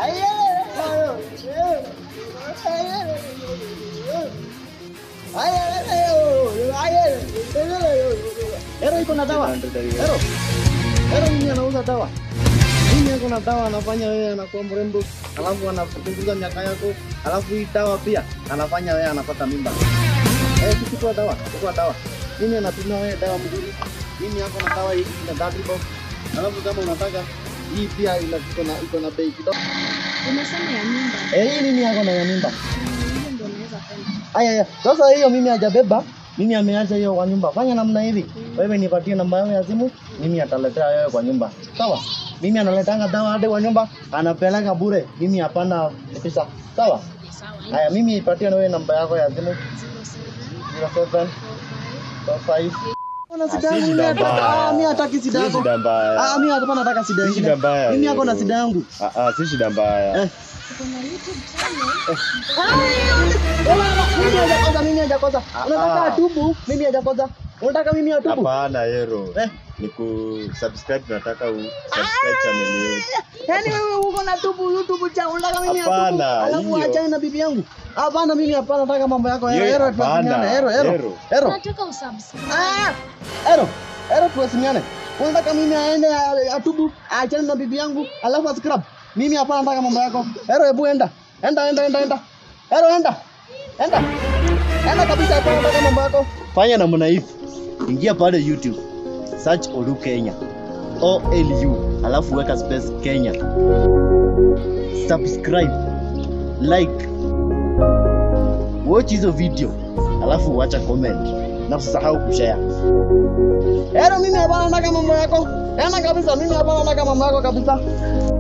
Ero iko na dawa. Ero. Ero mimi anauza dawa. Mimi ako na dawa anafanya wewe anakuwa mrembo, alafu anapunguza miaka yako, alafu hii dawa pia anafanya wewe anapata mimba. Eh, chukua dawa, chukua dawa. Mimi anatumia wewe dawa mzuri. Mimi ako na dawa hii ina double box. Alafu kama unataka hii pia ina iko na iko na bei kidogo. Umesema ya mimba. Eh, hii mimi ako na ya mimba. Hiyo ndio naweza kwenda. Aya, aya. Sasa hiyo mimi hajabeba, mimi ameacha hiyo kwa nyumba. Fanya namna hivi, wewe nipatie namba yangu ya simu, mimi ataletea wewe kwa nyumba, sawa? Mimi analetanga dawa hadi kwa nyumba, anapeleka bure, mimi hapana pesa, sawa? Sawa. Aya, mimi ipatie na wewe namba yako ya simu 07 45 Ona Ah, sida si yangu mimi shida nataka, mbaya. ah, mimi hataki sida Si yako. shida mbaya. Ah, mimi hapana nataka sida Si shida ingine. mbaya. Mimi yako na hiyo. sida yangu. Ah, ah, si shida mbaya. Eh. Kuna YouTube channel. Mimi hajakosa, mimi hajakosa. Ah, Unataka ah. atubu? Mimi hajakosa. Unataka mimi atubu? Hapana, Hero. Eh. Ni ku subscribe tunataka u subscribe channel yetu. Yaani wewe uko na tubu YouTube cha unataka mimi Hapana, atubu. Alafu hiyo. achane na bibi yangu. Hapana mimi hapana nataka mambo yako. Ero, Hiyo ero hapana, tuwasiliane. Ero, ero. Ero. Ero. Nataka usubscribe. Ah! Ero. Ero tuwasiliane. Unataka mimi aende a- atubu, achane na bibi yangu, alafu ascrub. Mimi hapana nataka mambo yako. Ero hebu enda. Enda enda enda enda. Ero enda. Enda. Enda kabisa hapana nataka mambo yako. Fanya namna hivi. Ingia pale YouTube. Search Olu Kenya. O L U alafu weka space Kenya. Subscribe. Like. Watch hizo video. Alafu wacha comment. Na usisahau kushare. Ero mimi hapana nataka mambo yako. Ena kabisa mimi hapana nataka mambo yako kabisa.